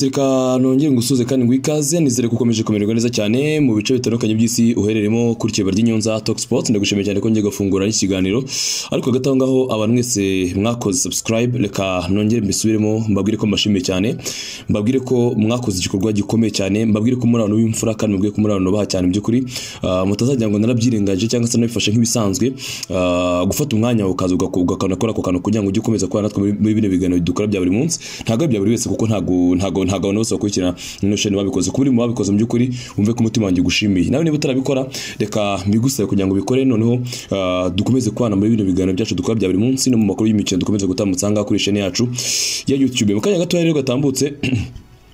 reka nongere ngusuze kandi ngo ikaze nizere ko ukomeje kumererwa neza cyane mu bice bitandukanye by'isi uhereremo kuri kibero ry'inyonza talk sports ndagushimiye cyane ko ngiye gafungura n'ikiganiro ariko hagati aho ngaho abantu mwese mwakoze subscribe reka nongere mbisubiremo mbabwire ko mbashimiye cyane mbabwire ko mwakoze igikorwa gikomeye cyane mbabwire ko muri abantu b'imfura kandi mbabwire ko muri abantu baha cyane mu by'ukuri Ah, mutazagira ngo narabyirengaje cyangwa se nabifashe nk'ibisanzwe Ah, gufata umwanya ukaza ugaku- ukanakora ako kantu kugira ngo ujye ukomeza kubana natwe muri- muri bino biganiro dukora bya buri munsi ntabwo ari ibya buri wese kuko ntabwo ntabwo ntabwo abantu bose bakurikira ino sheni babikoze kuba uri mu babikoze mu by'ukuri wumve ko umutima wanjye ugushimiye nawe niba utarabikora reka mbigusabe kugira ngo ubikore noneho ah, dukomeze kubana muri bino biganiro byacu dukora bya buri munsi no mu makuru y'imikino dukomeze gutambutsa ahangaha kuri sheni yacu ya youtube mu kanya gatoya rero gatambutse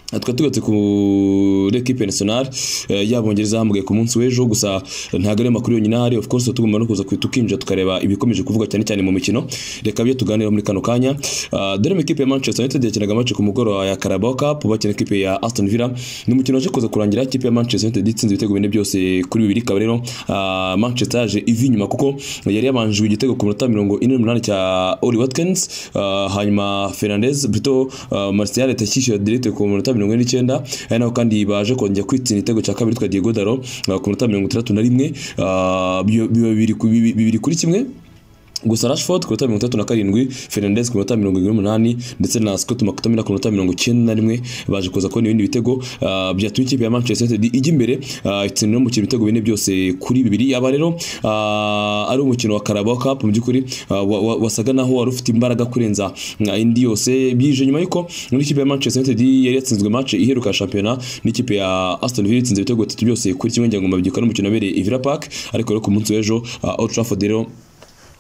twari tugatse kuri ekipe nasiyonari y'abongereza hamagaye ku munsi w'ejo gusa ntabwo ariyo makuru yonyine ahari of course tugomba no kuza ku- tukinjira tukareba ibikomeje kuvuga cyane cyane mu mikino reka byo tuganira muri kano kanya Ah, dore mu ikipe ya manchester united yakinaga match ku mugoroba ya carabao cup bakina ikipe ya aston villa ni umukino waje kuza kurangira ikipe ya manchester united itsinze ibitego bine byose kuri bibiri ikaba rero ah, manchester yaje ivi inyuma kuko yari yabanjwe igitego ku minota mirongo ine n'umunani cya oli watkins Ah, hanyuma fernandez bito martial atakishyura direct ku minota mirongo ine n'icyenda ari naho kandi baje kongera kwitsinda igitego cya kabiri twa diego daro ah, ku minota mirongo itandatu na rimwe Ah, biba- biba bibiri ku- bibi- bibiri kuri kimwe gusa Rashford ku minota mirongo itatu na karindwi Fernandes ku minota mirongo irindwi n'umunani ndetse na Scott McTominay ku minota mirongo icyenda na rimwe baje kuza kubona ibindi bitego ah, byatumye ikipe ya Manchester United ijya imbere ah, itsinda umukino ibitego bine byose kuri bibiri yaba rero ah, ari umukino wa Carabao Cup mu by'ukuri ah, wa- wa- wasaga naho wari ufite imbaraga kurenza ah, indi yose bije nyuma yuko muri ikipe ya Manchester United yari yatsinzwe match iheruka shampiyona n'ikipe ya Aston Villa itsinze ibitego bitatu byose kuri kimwe ngira ngo mbabyuka n'umukino wabereye i Villa Park ariko rero ku munsi w'ejo ah, Old Trafford rero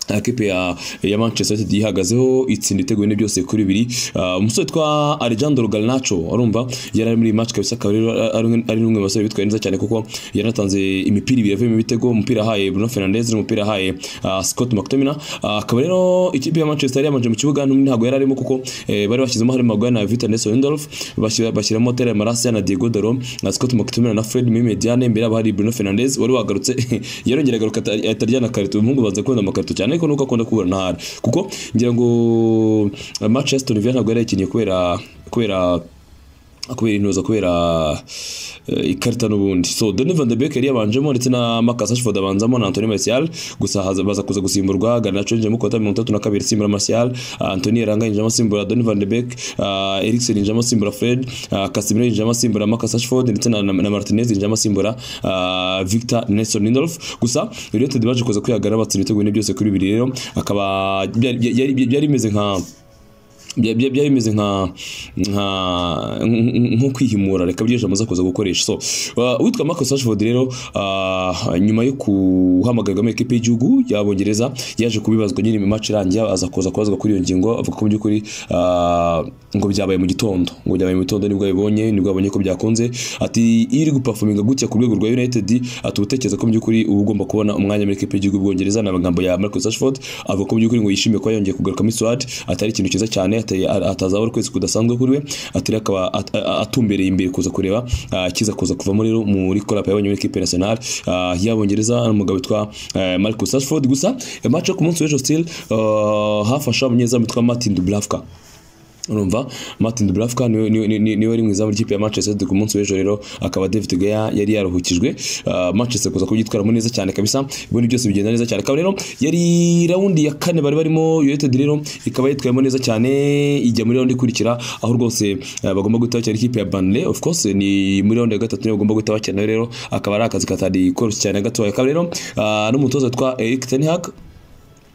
ekipe ya, ya manchester united yihagazeho itsinda ibitego bine byose kuri bibiri Ah, umusore twa alejandro galnacho urumva yari ari muri iyi match kabisa akaba rero ari umwe- ari n'umwe mu basore bitwaye neza cyane kuko yanatanze imipira ibiri yavuyemo ibitego umupira ahaye bruno fernandez n'umupira ahaye ah, scott mctominay Ah, akaba rero ikipe ya manchester yari yamanje mu kibuga n'umwe ntabwo yari arimo kuko eh, bari bashyizemo harimo maguire na vita nelson lindorf bashyira- bashyiramo tere marasiya na diego doro na scott mctominay na fred mimediane imbere yabo hari bruno fernandez wari wagarutse yarongera agaruka ata- ataryana karito uyu muhungu banza kubona amakarito cyane ariko nuko akunda kubura ntara kuko ngira ngo ah, match ya Aston Villa ntabwo yari yakiniye kubera kubera kubera intuza kubera eh, ikarita n'ubundi so Donny van de Beek yari yabanjemo ndetse na Marcus Rashford abanzamo na Anthony Martial gusa haza baza kuza gusimburwa Garnacho yinjiyemo ku minota mirongo itatu na kabiri simbura Martial ah, Anthony Elanga yinjiyemo asimbura Donny van de Beek ah, Eriksen yinjiyemo asimbura Fred ah, Casemiro yinjiyemo asimbura Marcus Rashford ndetse na, na na Martinez yinjiyemo asimbura ah, Victor Nelson Lindelof gusa United baje kuza kwihagara batsinda ibitego bine byose kuri bibiri rero akaba byari byari- byari bimeze nka bya- bya- byari bimeze nka nka- nko kwihimura reka byo jamaze kuza gukoresha so uh, uwitwa Marcus Rashford rero uh, nyuma yo kuhamagarwa mu ekipe y'igihugu y'abongereza yaje kubibazwa nyine mu match irangiye aza kuza kubazwa kuri iyo ngingo avuga ko mu by'ukuri uh, ngo byabaye mu gitondo ngo byabaye mu gitondo nibwo yabibonye nibwo yabonye ko byakunze ati iyo iri gupafuminga gutya ku rwego rwa United ati uba utekereza ko mu by'ukuri uba ugomba kubona umwanya muri ekipe y'igihugu y'ubwongereza ni amagambo ya Marcus Rashford avuga ko mu by'ukuri ngo yishimiye kuba yongeye kugaruka muri Swat atari ikintu cyiza cyane atari- atazaba ari ukwezi kudasanzwe kuri we atari akaba at- a- atumbereye imbere kuza kureba ah, kiza kuza kuvamo rero muri korapo yabonye muri ekipe nationale ah, y'abongereza ari umugabo witwa eh, Marcus Rashford gusa match yo ku munsi w'ejo still ah, hafasha umunyezamu witwa Martin Dubravka urumva Martin Dubravka niwe niwe- niwe- niwe wari mu izamu ry'ikipe ya Manchester United ku munsi w'ejo rero akaba David De Gea yari yaruhukijwe Ah, Manchester kuza kubyitwaramo neza cyane kabisa ibintu byose bigenda neza cyane akaba rero yari raundi ya kane bari barimo United rero ikaba yitwayemo neza cyane ijya muri raundi ikurikira aho rwose ah, bagomba guhita bakina ikipe ya Burnley of course ni muri raundi ya gatatu niyo bagomba guhita bakina rero akaba ari akazi katari koroshye cyane gatoya akaba rero ah, n'umutoza witwa Erik ten Hag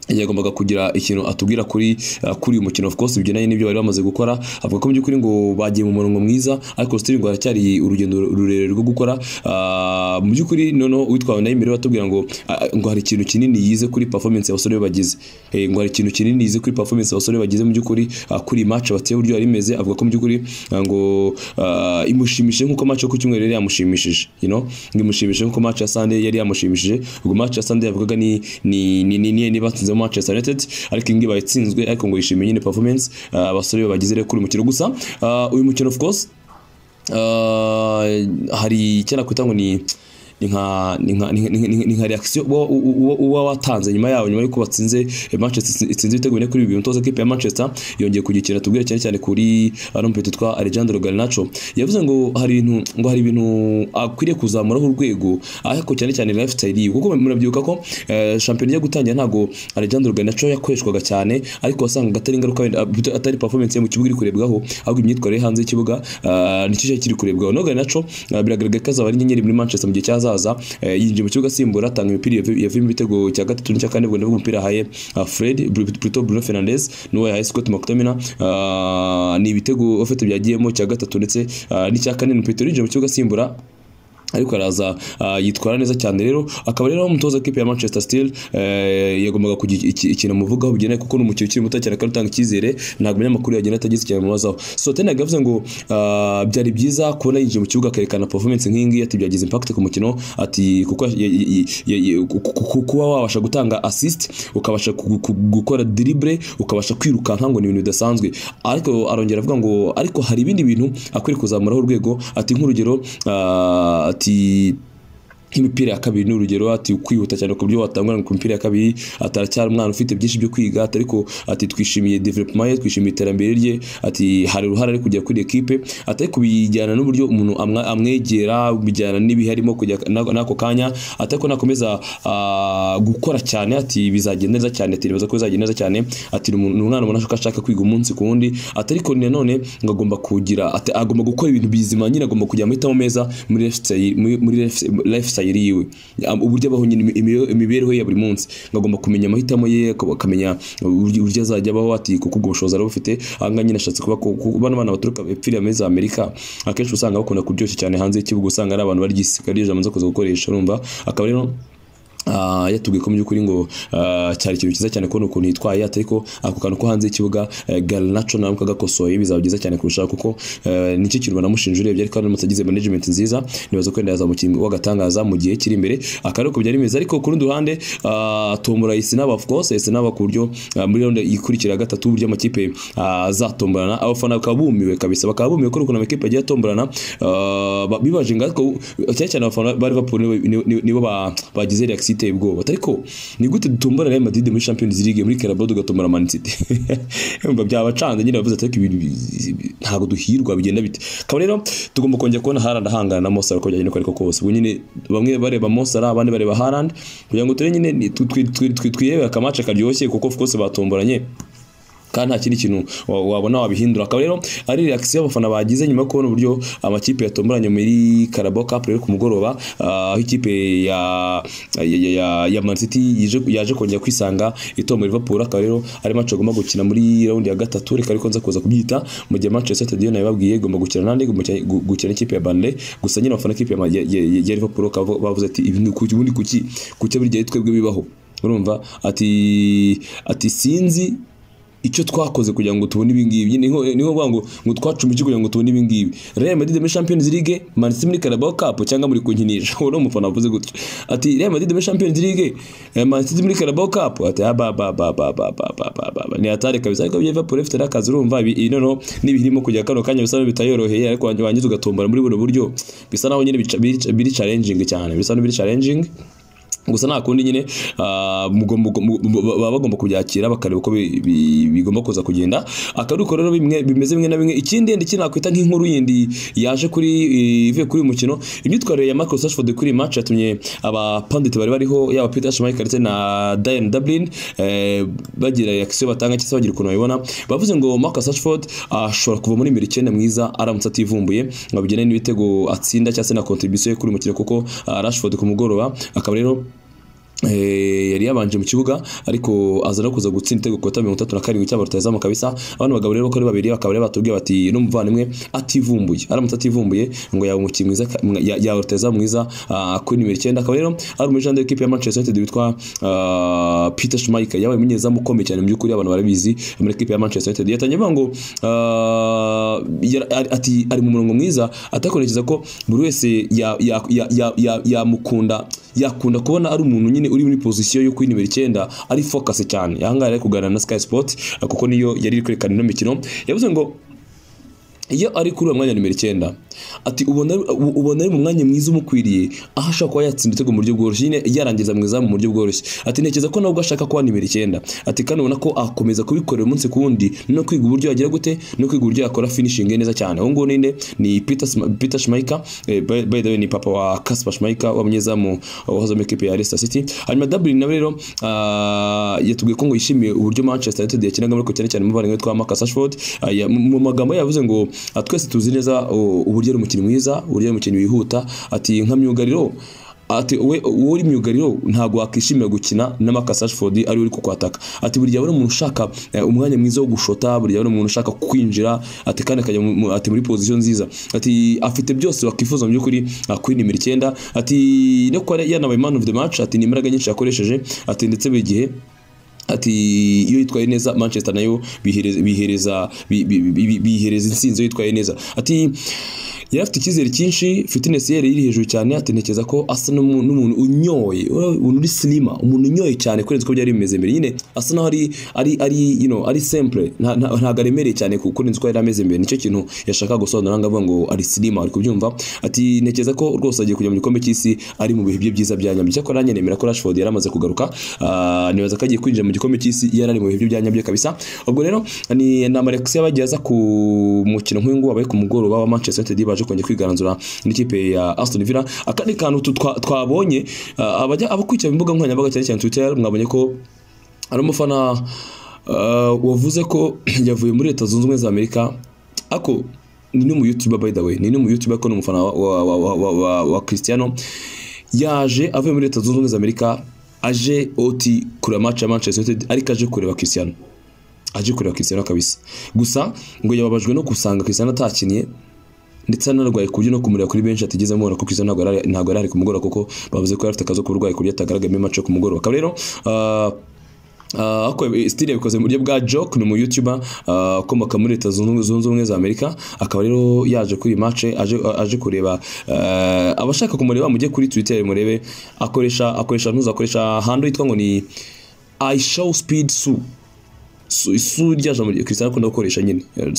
yagombaga kugira ikintu atubwira kuri uh, kuri uyu mukino of course bigendanye n'ibyo bari bamaze gukora avuga ko mu by'ukuri ngo bagiye mu murongo mwiza ariko still ngo haracyari urugendo rurerure rwo gukora Ah, mu by'ukuri noneho uwitwawe nayo imbere batubwira ngo ah, ngo hari ikintu kinini yize kuri performance abasore be bagize Eh, ngo hari ikintu kinini yize kuri performance abasore be bagize mu by'ukuri ah, kuri iyi match bateye uburyo yari imeze avuga ko mu by'ukuri ah, ngo ah, imushimishije nkuko match yo ku cyumweru yari yamushimishije you know ngo imushimishije nkuko match ya Sunday yari yamushimishije ubwo match ya Sunday yavugaga ni ni ni ni ni niba tsinze Manchester United ariko ingi bayitsinzwe ariko ngo yishimiye nyine performance ah, abasore be bagize rero kuri uyu mukino gusa ah, uyu mukino of course ah, hari icyo nakwita ngo ni ni nka ni nka- ni- ni- ni- ni nka reaction uba- uba uba watanze nyuma yawo nyuma yuko batsinze eh, Manchester itsinze ibitego bine kuri bibiri umutoza kipe ya Manchester yongeye kugikira tubwire cyane cyane kuri arumpeti twa Alejandro Garnacho yavuze ngo hari ibintu ngo hari ibintu akwiriye kuzamuraho urwego ariko cyane cyane lifestyle yiwe kuko murabyibuka ko eh, shampiyona ijya gutangira ntago Alejandro Garnacho yakoreshwaga cyane ariko wasangaga atari ingaruka wenda, ah, atari performance ye mu kibuga iri kurebwaho ahubwo imyitwarire ye hanze y'ikibuga ah, nicyo cyari kiri kurebwaho no Garnacho ah, biragaragara ko azaba ari inyenyeri muri Manchester mu gihe cyazaza eh, yinjiye mu kibuga asimbura atanga imipira yavi- yavuyemo ibitego cya gatatu n'icya kane ubwo ndavuga umupira ahaye ah, Fred Bru- Bruto Bruno Fernandes n'uwo yahaye Scott McTominay ah, ni ibitego ofite byagiyemo cya gatatu ndetse ah, n'icya kane ni Petro yinjiye mu kibuga asimbura ariko araza ah, yitwara neza cyane rero akaba rero umutoza w'ikipe ya Manchester Steel eh, yagombaga kugira iki- ikintu muvugaho bigenewe kuko ni umukino ukiri muto cyane kandi utanga icyizere ntabwo umunyamakuru yagenda atagize ikintu amubazaho so Ten Hag yavuze ngo ah, byari byiza kubona yinjiye mu kibuga akerekana performance nk'iyi ngiyi ati byagize impact ku mukino ati kuko ya- ya- ya- ya- ku- ku- ku- kuba wabasha gutanga assist ukabasha gu- gu- gukora dribble ukabasha kwirukanka ngo ni ibintu bidasanzwe ariko arongera avuga ngo ariko hari ibindi bintu akwiriye kuzamuraho urwego ati nk'urugero ah, ati nk'imipira ya kabiri ni urugero ati kwihuta cyane ku buryo watangurana ku mipira ya kabiri ati aracyari umwana ufite byinshi byo kwiga ati ariko ati twishimiye development ye twishimiye iterambere rye ati hari uruhare ari kugera kuri ekipe ati ariko bijyana n'uburyo umuntu amwa- amwegera bijyana n'ibihe arimo kujya na- n'ako kanya ati ariko nakomeza ah, gukora cyane ati bizagenda neza cyane ati nibaza ko bizagenda neza cyane ati ni umuntu- ni umwana ubona ko ashaka kwiga umunsi ku wundi ati ariko nanone ngo agomba kugira ati agomba gukora ibintu bizima nyine agomba kugira amahitamo meza muri lifestyle- muri- muri life- lifestyle yiwe Am- uburyo abaho nyine imi- imi- imibereho ye ya buri munsi ngo agomba kumenya amahitamo ye akaba- akamenya uburyo uburyo azajya abaho ati kuko ubwo bushobozi araba afite ahangaha nyine ashatse kuba ku- ku- bano bana baturuka epfiriya muri za amerika akenshi usanga bakunda kuryoshya cyane hanze y'ikibuga usanga ari abantu barya ari ijambo nza kuza gukoresha urumva akaba rero Ah, yatubwiye ko mu by'ukuri ngo ah, cyari ikintu cyiza cyane kubona ukuntu yitwaye ati ariko ako kantu ko hanze y'ikibuga eh, Garnacho nawe kagakosoye bizaba byiza cyane kurushaho kuko eh, nicyo kintu banamushinja urebye ariko aramutse agize management nziza nibaza ko yenda yazaba umukinnyi w'agatangaza mu gihe kiri imbere akaba ariko byari bimeze ariko ku rundi ruhande ah, tombora Isinaba of course Isinaba ku buryo ah, muri round ikurikira ya gatatu uburyo amakipe ah, azatomborana abafana bakaba bumiwe kabisa bakaba bumiwe ko ukuntu amakipe agiye atomborana ah, ba- bibaje ngo ariko cyane cyane abafana ba Liverpool nibo- nibo- nibo- nibo ba- bagize reaction iteye ubwoba ariko ni gute dutombora Real Madrid muri Champions League muri Carabao tugatombora Man City Urumva byabacanze nyine bavuze ati ariko ibintu bi- bi- ntabwo duhirwa bigenda bite akaba rero tugomba kongera kubona Haaland ahangana na Mo Salah uko byagenda uko ariko kose ubu nyine bamwe bareba Mo Salah abandi bareba Haaland kugira ngo turebe nyine ni- twi- twi- twi- twi- twiyebe akamace karyoshye kuko of course batomboranye kandi nta kindi kintu wa- wabona wabihindura akaba rero ari reaction y'abafana bagize nyuma yo kubona uburyo amakipe yatomboranye muri Carabao Cup rero ku mugoroba ah, aho ikipe ya ya, ya, ya, ya Man City yaje, yaje kongera kwisanga itombora Liverpool akaba rero ari match agomba gukina muri round ya gatatu reka ariko nza kuza kubyita mu gihe Manchester United yo nayo babwiye igomba gukina nande igomba gukina- gu- gukina n'ikipe ya Burnley gusa nyine abafana b'ikipe ya, ya, ya, ya Liverpool bakaba bavuze ati ibi ni kuki ubundi kuki kuki buri gihe twebwe bibaho urumva ati ati sinzi icyo twakoze kugira ngo tubone ibingibi niho niho bavuga ngo ngo twacumike kugira ngo tubone ibingibi Real Madrid muri Champions League Man City muri Carabao Cup cyangwa muri kunkinisha uwo ni umufana wavuze gutyo ati Real Madrid muri Champions League eh, Man City muri Carabao Cup ati ah, ba ba ba ba ba ba ba ba ba ba ni atari kabisa ariko Liverpool ifite akazi urumva ibi ibi noneho n'ibirimo kujya kano kanya bisa bitayoroheye ariko wanjye wangiza ugatombora muri buno buryo bisa naho nyine bica- biri biri challenging cyane bisa n'ibiri challenging gusa nta kundi nyine ah, mugomba- mugomba- mugomba- baba bagomba kubyakira bakareba uko bi- bi- bigomba kuza kugenda akaruko rero bimwe bimeze bimwe na bimwe ikindi yenda iki nakwita nk'inkuru yindi yaje kuri eh, ivuye kuri uyu mukino imyitwarire ya Marcus Rashford kuri iyi match yatumye abapandit bari bariho yaba Peter Schmeichel ndetse na Diane Dublin eh, bagira reaction batanga cyangwa se bagira ukuntu babibona bavuze ngo Marcus Rashford ashobora kuva muri mbere icyenda mwiza aramutse ativumbuye ngo bijyane n'ibitego atsinda cyangwa se na contribution ye kuri uyu mukino kuko ah, Rashford ku mugoroba akaba rero Eh, yari yabanje mu kibuga ariko aza no kuza gutsinda igitego ku minota mirongo itatu na karindwi cyangwa rutazamu kabisa abana bagabo rero uko ari babiri bakaba rero batubwiye bati n'umuvandimwe ativumbuye aramutse ativumbuye ngo yaba umukinnyi mwiza ka- mwa- ya- yaba rutazamu mwiza ah, kuri nimero icyenda akaba rero ari umujande w'ikipe ya Manchester United witwa ah, Peter Schmeichel yabaye umunyezamu ukomeye cyane mu by'ukuri abantu barabizi muri ikipe ya Manchester United yatangiye avuga ngo ah, yara- ari- ati ari mu murongo mwiza atakoresheje ko buri wese ya- ya- ya- ya- ya- yamukunda yakunda kubona ari umuntu nyine uri muri pozisiyo yo kuri nimero icyenda ari focus cyane ahangaha yari ari kuganira na Sky Sport kuko niyo yari iri kwerekana ino mikino yavuze ngo iyo ari kuri uwo mwanya nimero icyenda ati ubona u- ubona ari mu mwanya mwiza umukwiriye aho ashobora kuba yatsinda ibitego mu buryo bworoshye nyine yarangiza mu izamu mu buryo bworoshye ati ntekereza ko nawe ubwo ashaka kuba nimero icyenda ati kandi ubona ko akomeza kubikorera umunsi ku wundi no kwiga uburyo yagira gute no kwiga uburyo yakora finishing ye neza cyane uwo nguwo ni nde ni Peter Sm- Peter Schmeichel eh, by by the way ni papa wa Kasper Schmeichel w'abanyezamu wahoze mu ikipe ya Leicester City hanyuma Dublin nawe rero ah, yatubwiye ko ngo yishimiye uburyo Manchester United yakinagamo ariko cyane cyane umuvandimwe witwa Marcus Rashford ah, ya- mu mu magambo ye yavuze ngo ah, twese tuzi neza oh, uburyo ari umukinnyi mwiza uburyo ari umukinnyi wihuta ati nka myugariro ati we uwo uri myugariro ntabwo wakishimira gukina na Marcus Rashford ari uri kukwataka ati buriya bari umuntu ushaka eh, umwanya mwiza wo gushota buriya bari umuntu ushaka kwinjira ati kandi akajya mu- mu- ati muri position nziza ati afite byose wakifuza mu by'ukuri ah, kuri nimero icyenda ati no kuba yanabaye man of the match ati ni imbaraga nyinshi yakoresheje ati ndetse buri gihe ati iyo yitwaye neza manchester nayo bihereza bihereza bi- bi- bi- bi- bihereza intsinzi iyo yitwaye neza ati yari afite icyizere cyinshi fitness ye yari iri hejuru cyane ati ntekereza ko asa n'umu- n'umuntu unyoye umuntu uri silima umuntu unyoye cyane kurenza uko byari bimeze mbere nyine asa naho ari ari ari you know ari simple nta- nta- ntabwo aremereye cyane ku- kurenza uko yari ameze mbere nicyo kintu yashaka gusobanura ngo avuga ngo ari silima ari kubyumva ati ntekereza ko rwose agiye kujya mu gikombe cy'isi ari mu bihe bye byiza bya nyabyo cyakora nanjye nemera ko Rashford yari amaze kugaruka Ah, nibaza ko agiye kwinjira mu gikombe cy'isi yari ari mu bihe bye bya nyabyo kabisa ubwo rero ni na Alexia bagiye aza ku mukino nk'uyu nguyu wabaye ku mugoroba wa Manchester United baje kongera kwigaranzura n'ikipe ya Aston Villa akandi kantu tu- twa- twabonye ah, abajya abakurikira imbuga nkoranyambaga cyane cyane Twitter mwabonye ko hari umufana ah, wavuze ko yavuye muri leta zunze ubumwe za amerika ako ni no mu youtuber by the way ni no mu youtuber ko ni umufana wa, wa, wa, wa, wa, wa, wa cristiano yaje avuye muri leta zunze ubumwe za amerika aje oti kureba match ya manchester united ariko aje kureba cristiano aje kureba cristiano kabisa gusa ngo yababajwe no gusanga cristiano atakiniye ndetse anarwaye ku buryo no kumureba kuri benshi atigeze amubona kuko izo ntabwo yari ari- ntabwo yari ari ku mugoroba kuko bavuze ko yari afite akazi k'uburwayi ku buryo atagaragaramo imace ku mugoroba akaba rero ah, ah, ako yabi- style yabikoze mu buryo bwa joke ni umu youtuber ah, ukomoka muri leta zunze ubumwe- zunze ubumwe za amerika akaba rero yaje kuri iyi mace aje, aje kureba ah, abashaka kumureba mujye kuri twitter murebe akoresha akoresha ntuzi akoresha hando yitwa ngo ni i show speed su su su rya jambo rya Cristiano akunda gukoresha nyine Eh,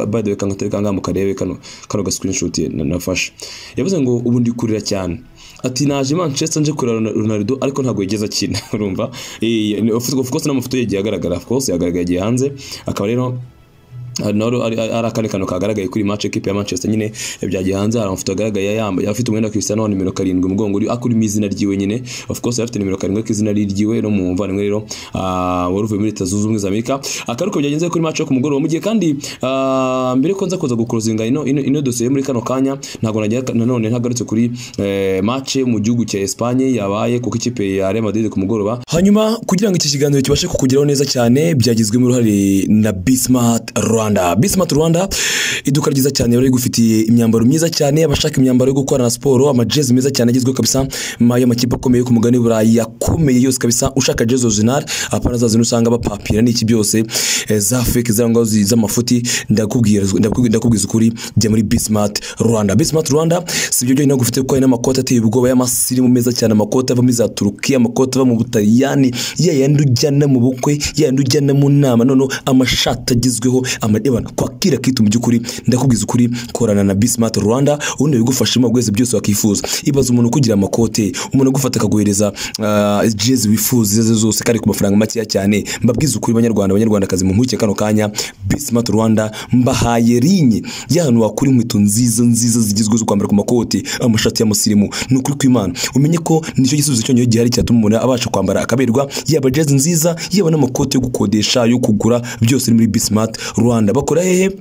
by the way kanga kanga mukarebe kano kano ga screenshot ye na- nafashe yavuze ngo ubu ndi kurira cyane ati naje Manchester nje kurira Rona- Ronaldo ariko ntabwo yigeze akina urumva eh ni- of of course n'amafoto yagiye agaragara of course yagaragaye yagiye hanze akaba rero noro ari ari akandi kantu kagaragaye kuri match equipe ya Manchester nyine byagiye hanze hari amafoto agaragaye yambaye afite umwenda wa Cristiano wa nimero karindwi umugongo uri akuri mu izina ryiwe nyine of course yari afite nimero karindwi ariko izina ari ryiwe no mu mvandimwe rero ah, wari uvuye muri leta zunze ubumwe za Amerika akaruko byagenze kuri match yo ku mugoroba mu gihe kandi ah, mbere ko nza kuza gucrosinga ino ino, ino dosiye muri kano kanya ntabwo nagira nanone ntagarutse kuri eh, match yo mu gihugu cya Espagne yabaye kuko ikipe ya Real Madrid ku mugoroba hanyuma kugira ngo iki kiganiro kibashe kukugeraho neza cyane byagizwemo uruhare na Bismart Rwanda Bismart Rwanda iduka ryiza cyane bari gufitiye imyambaro myiza cyane abashaka imyambaro yo gukorana siporo amajezi meza cyane agezweho kabisa ma- y'amakipe akomeye yo ku mugani w'Uburayi akomeye yose kabisa ushaka jezi original apana za zino usanga bapapira n'iki byose eh, za fake za ngaho zi- z'amafuti ndakubwira ndakubwi- ndakubwiza ukuri jya muri Bismart Rwanda Bismart Rwanda si ibyo byonyine ahubwo ufite kuko hari n'amakoti ateye ubwoba y'amasirimu meza cyane amakoti ava muri za Turukiya amakoti ava mu Butaliyani ya yandi ujyana mu bukwe ya yandi ujyana mu nama noneho amashati agezweho amadebana kwakira kitu mu by'ukuri ndakubwiza ukuri korana na Bismart Rwanda ubundi bigufashamo bwese byose wakifuza ibaza umuntu kugira amakote umuntu agufata akaguhereza ah, jezi wifuza izo arizo zose kandi ku mafaranga makeya cyane mbabwiza ukuri banyarwanda abanyarwandakazi mu mpuguke kano kanya Bismart Rwanda mbahaye rinye y'ahantu wakura inkweto nziza nziza zigezweho zo kwambara ku makoti amashati y'amusirimu ni ukuri kw'imana umenye ko nicyo gisubizo cyonyine gihari cyatuma umuntu abasha kwambara akaberwa yaba jezi nziza yaba n'amakoti yo gukodesha yo kugura byose ni muri Bismart Rwanda bakora hehe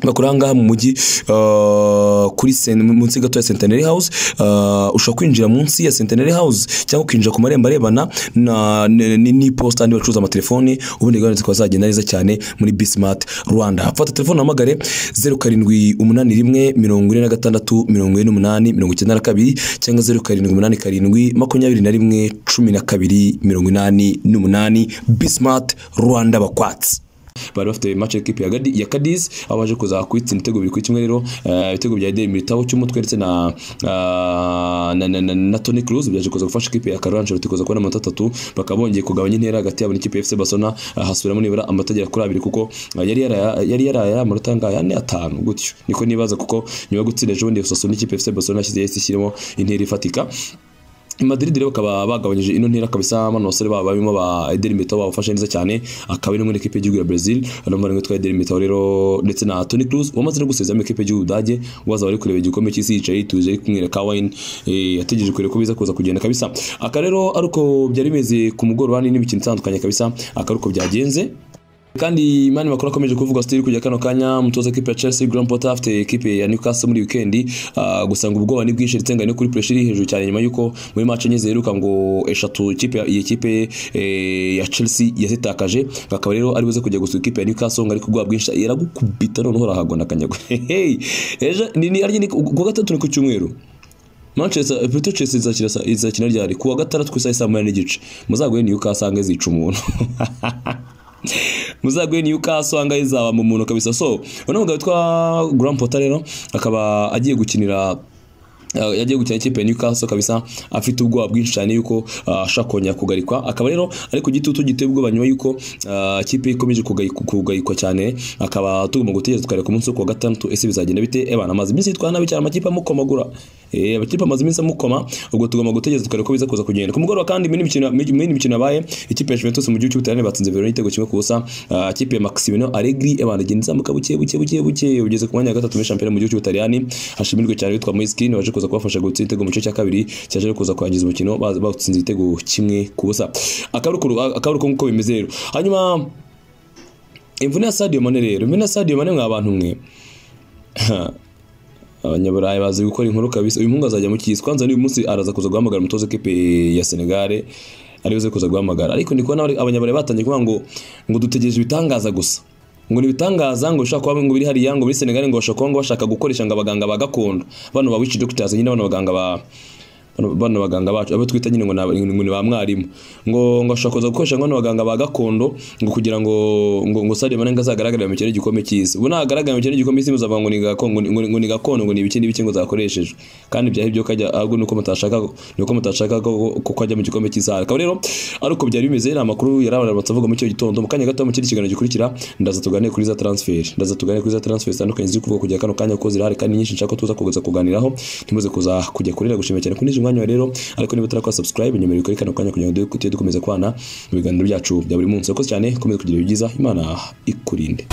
bakora ahangaha mu mujyi uh, kuri sen- munsi gato ya Centenary House uh, ushobora kwinjira munsi ya Centenary House cyangwa ukinjira ku marembo arebana na ni- ni- n'iposita n'andi bacuruza amatelefoni ubundi gahunda zikaba zagenda neza cyane muri Bismart Rwanda fata telefone uhamagare 0781 mirongo ine na gatandatu mirongo ine n'umunani mirongo icyenda na kabiri cyangwa 0787 makumyabiri na rimwe cumi na kabiri mirongo inani n'umunani Bismart Rwanda bakwatsi bari bafite match equipe ya Gadi- ya Cadiz aho baje kuza kwitsinda ibitego bibiri kuri kimwe rero eh, ibitego bya Eder Militao cy'umutwe ndetse na ah, na, na, na, na Toni Kroos byaje kuza gufasha ikipe ya Carlo Ancelotti kuza kubona amanota atatu bakaba bongeye kugabanya intera hagati yabo n'ikipe ya FC Barcelona ah, hasubiramo nibura amanota agera kuri abiri kuko ah, yari yaraye- yari yaraye amanota angaya ane atanu gutyo niko nibaza kuko nyuma yo gutsinda ejo bundi Osasuna ikipe ya FC Barcelona yashyize yahise ishyiramo intera ifatika Madrid rero bakaba bagabanyije ino ntera kabisa bano basore baba barimo ba Eder Militao babafashe neza cyane akaba ari muri ekipe y'igihugu ya Brazil hano mbarango twa Eder Militao rero ndetse na Toni Kroos wamaze no gusezera muri ekipe y'igihugu Budage waza bari kureba igikombe cy'isi yicaye yituje ari kumwe na Kawin eh, ategereje kureba ko biza kuza kugenda kabisa aka rero ari uko byari bimeze ku mugoroba n'indi mikino itandukanye kabisa aka ari uko byagenze kandi mani makuru akomeje kuvugwa sitiri kujya kano kanya umutoza ekipe ya Chelsea Graham Potter afite ekipe ya Newcastle muri weekend ah, gusa ngo ubwoba ni bwinshi ndetse ngo ari no kuri pressure iri hejuru cyane nyuma yuko muri match enye ziheruka ngo eshatu ikipe ya- iyi kipe eh, ya Chelsea yazitakaje ngo akaba rero ari buze kujya gusuka ikipe ya Newcastle ngo ari kubwoba bwinshi yaragukubita none uhora hagwa nakanyagwa Hey, ejo ni ni arye ni ku ku wa gatatu ni ku cyumweru Manchester Petro Chelsea izakina sa- izakina ryari ku wa gatandatu ku isaha ya saa moya n'igice muzaguye Newcastle ange zica umuntu muzaguye niyo ukasanga izaba mu muntu kabisa so uno mugabo witwa Graham Potter rero akaba agiye gukinira Uh, yagiye gukina ikipe ya Newcastle kabisa afite ubwoba bwinshi cyane yuko ah, ashaka kongera kugarikwa akaba rero ari ku gitutu giteye ubwoba nyuma yuko ah, ikipe ikomeje kugayi- kugarikwa cyane akaba tugomba gutegereza tukareba ku munsi wo ku wa gatandatu ese bizagenda bite ebana amaze iminsi yitwara nabi cyane amakipe amukomagura eh amakipe amaze iminsi amukoma ubwo tugomba gutegereza tukareba ko biza kuza kugenda ku mugoroba kandi muri mikino muri muri mikino yabaye ikipe ya Juventus mu gihugu cy'Ubutaliyani batsinze Verona igitego kimwe ku busa ah, ikipe ya Maximiliano Allegri ebana agenda izamuka buke buke buke buke ugeze ku mwanya wa gatatu muri shampiyona mu gihugu cy'Ubutaliyani hashimirwe cyane witwa Moiskin waje kuza kubafasha gutsinda igitego mu gice cya kabiri cyaje rero kuza kurangiza umukino baza batsinze igitego kimwe ku busa akabaruko akabaruko nk'uko bimeze rero hanyuma imvune ya Sadio Mane rero imvune ya Sadio Mane mwa bantu mwe abanyaburayi bazi gukora inkuru kabisa uyu muhungu azajya mu cyisi kwanza n'uyu munsi araza kuza guhamagara umutoza w'ikipe ya Senegal ari buze kuza guhamagara ariko ndi kubona abari- abanyaburayi batangiye kuvuga ngo ngo dutegereje ibitangaza gusa ngo ni ibitangaza ngo bishobora kuba ngo biri hariya ngo muri Senegal ngo bashobora kuba ngo bashaka gukoresha ngo abaganga ba gakondo bano ba witch doctors nyine bano baganga ba bano- bano baganga bacu abo twita nyine ngo ni aba- ngo ni ba mwarimu ngo ngo ashobora kuza gukoresha ngo bano baganga ba gakondo ngo kugira ngo ngo ngo Sadio Mane ngo azagaragare mu mikino y'igikombe cy'isi ubu nagaragara mu mikino y'igikombe cy'isi muzavuga ngo ni gakondo ngo ni- ngo ni- ngo ni gakondo ngo ni ibiki n'ibiki ngo zakoreshejwe kandi byahe ibyo kajya ahubwo nuko mutashaka nuko mutashaka ko ko kajya mu gikombe cy'isi akaba rero ari uko byari bimeze ni amakuru yari abantu batavuga muri icyo gitondo mu kanya gato mu kindi kiganiro gikurikira ndaza tuganire kuri za transfer ndaza tuganire kuri za transfer zitandukanye ziri kuvuga kujya kano kanya kuko zirahari kandi nyinshi nshaka ko tuza kuza kuganiraho ntimuze kuza kujya kurira gushimira cyane kuri mwanya wa rero ariko niba utarakora subscribe nyuma kuri kano kanya kugira ngo tujye dukomeza kwana mu biganiro byacu bya buri munsi yakoze cyane komeza kugira ibyiza imana ikurinde